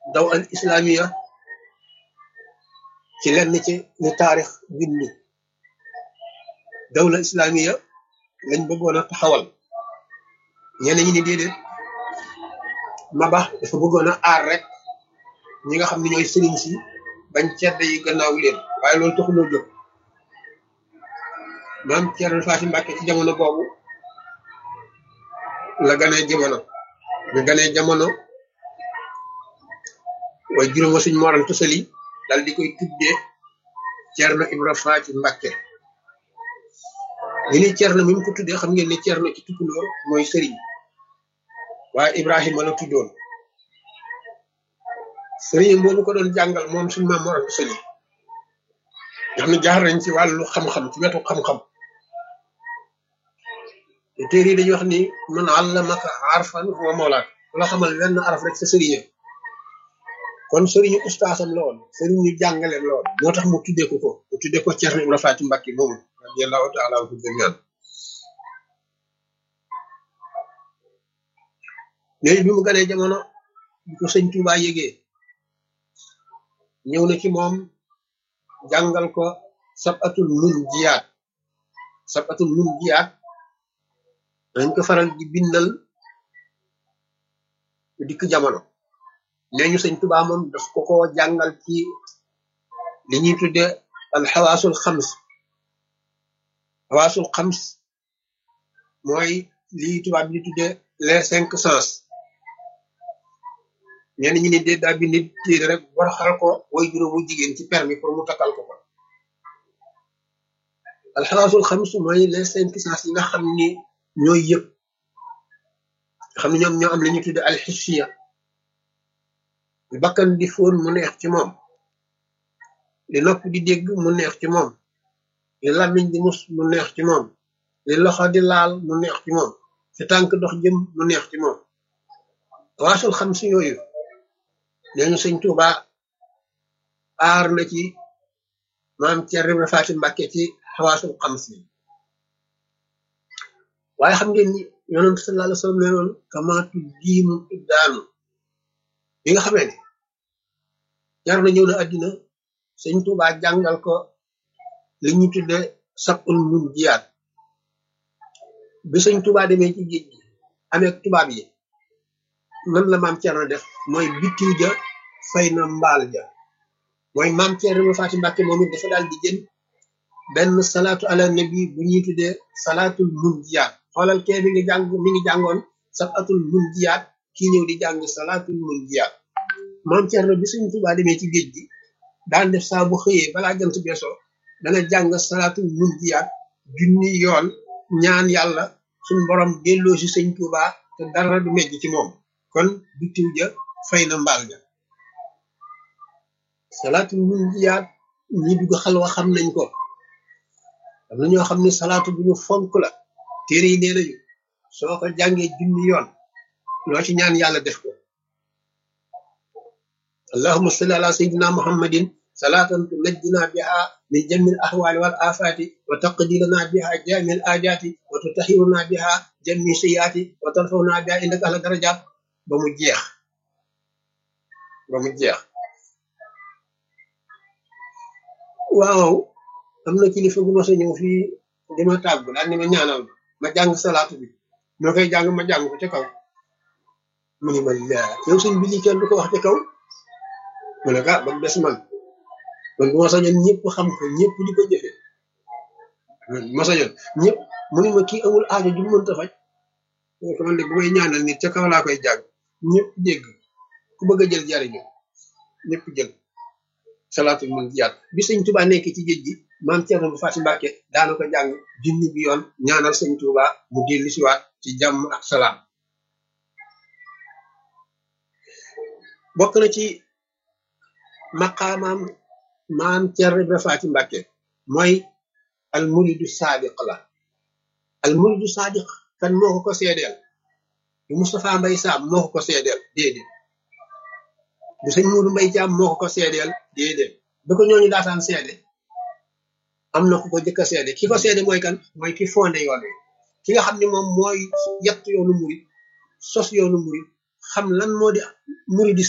daw al islamiya ci lenn ci ni taarix bind dawla islamiya lañ bëggoon a taxawal ñeneen ñi ni déedéet Maba dafa bëggoon a aar rek ñi nga xam ne ñooy sëriñ si bañ cedda yi gannaaw leen waaye loolu taxuloo jóg maam Thierno Faty Mbacké ci jamono boobu la ganee jamono ñu ganee jamono waaye juróom wa suñ moran tosali dal di koy tuddee Thierno Ibra Faty Mbacké ñu ni Thierno mi mu ko tuddee xam ngeen ne Thierno ci tukulóor mooy sëriñ waaye Ibrahima la tuddoon sëriñ boobu ko doon jàngal moom suñ maam moran tosali nga xam ne jaar nañ ci wàllu xam-xam ci wetu xam-xam te téere yi dañuy wax ni man allamaka arfan wa mawlaak la xamal wenn araf rek sa sëriñam kon sëriñu ustaasam la woon sëriñu jàngaleem la woon moo tax mu tuddee ko ko mu tuddee ko Thierno Ibra Faty Mbacké moomu radiyallahu taala anhu jamian léegi bi mu ganee jamono bi ko sëñ Touba yégee ñëw na ci moom jàngal ko sabatul mun jiyaat sabatul mun jiyaat dañ ko faral di bindal dikk jamono nee ñu sëñ Tuubaa moom daf ko ko jàngal ci li ñuy tudde al xawaasul xams xawaasul xams mooy li tubaab bi di tudde les cinq sens ñenn ñi ni dee daa bind téere rek war xal ko way juróom bu jigéen ci permis pour mu takkal ko ko al xawaasul xams mooy les cinq sens yi nga xam ni ñooy yëpp xam ne ñoom ñoo am la ñuy tudde alxissiya li bakkan di fóon mu neex ci moom li nopp di dégg mu neex ci moom li làmmiñ di mus mu neex ci moom li loxo di laal mu neex ci moom fi tànk dox jëm mu neex ci moom waasul xam si yooyu neñu sëñ Tuuba aar na ci maam Thierno Ibra Faty Mbacké ci xawaasul xam si waaye xam ngeen ni yonent sallallahu alayhi wa sallam nee noon kamaatu diinu daanu bi nga xamee ne jar na ñëw na àddina sëñ Tuuba jàngal ko li ñu tudde sabul mun jiyaat bi sëñ Tuuba demee ci géej gi amee tubaab yi nan la maam Thierno def mooy bitiw ja fay na mbaal ja mooy maam Thierno Ibra Faty Mbacké moom it dafa daal di jël benn salaatu ala nabi bu ñuy tuddee salaatul mun jiyaat xoolal kee mi ngi jàng mi ngi jàngoon sabatul mun jiyaat kii ñëw di jàng salaatul mun jiyaat maam Thierno bi Sëñ Tuubaa demee ci géej gi daan def saa bu xëyee balaa jant beesoo dana jàng salaatul mun jiyaat junni yoon ñaan yàlla suñ borom delloo si Sëñ Tuubaa te dara du mejj ci moom kon bitiw ja fay na mbaal ja salaatul mun jiyaat ñi dugg xalwa xam nañ ko am na ñoo xam ne salaatu bu ñu fonk la téere yi nee nañu soo ko jàngee junni yoon loo ci ñaan yàlla def ko allahumma salli ala sayyidina muhammadin salatan tunajjina biha min jamil ahwali wal afati wa taqdilana biha jamil ajati wa tutahiruna biha jami sayyiati wa tarfawna biha indaka ahla darajat ba mu jeex ba mu jeex waaw am na kilifa gu ma sa ñëw fii di ma tàggu daal ni ma ñaanal ma jàng salaatu bi ñoo koy jàng ma jàng ko ca kaw mu ni ma laa yow suñ bi lii kenn du ko wax ca kaw mu ne ah ba mu des man man bu ma sañoon ñëpp xam ko ñëpp di ko jëfe bu ma sañoon ñëpp mu ni ma kii amul aajo ju mu mënta faj ko man de bu may ñaanal nit ca kaw laa koy jàng ñëpp dégg ku bëgg a jël jariñu ñëpp jël salaatu mun jiyaat bi sëñ Tuubaa nekk ci géej gi maam Thierno Faty Mbacké daana ko jàng junni bi yoon ñaanal sëñ Tuubaa mu dellu siwaat ci jàmm ak salaam bokk na ci maqaamaam maam Thierno Faty Mbacké mooy al muridu saadiq la al muridu saadiq kan moo ko ko seedeel du Moustapha Mbay Saam moo ko ko seedeel déedéet du sëñ Muudu Mbay Caam moo ko ko seedeel déedéet ba ko ñooñu daataan seede am na ku ko jëkk a seede ki ko seede mooy kan mooy ki fondé yoon wi ki nga xam ne moom mooy yett yoonu murid sos yoonu murid xam lan moo di murid